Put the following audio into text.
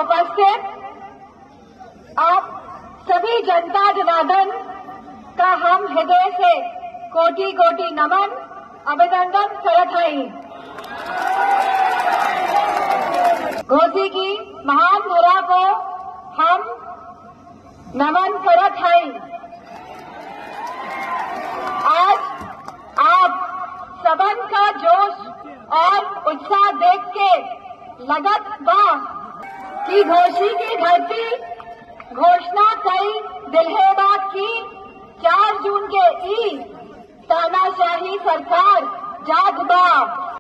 उपस्थित आप सभी जनता जनार्दन का हम हृदय से कोटि कोटि नमन अभिनंदन करत हई घोसी की महान धरा को हम नमन करत हई आज आप सबन का जोश और उत्साह देख के लगत बा कि घोषी की धरती घोषणा कई दिल्हेबा की चार जून के ई तानाशाही सरकार जाग बा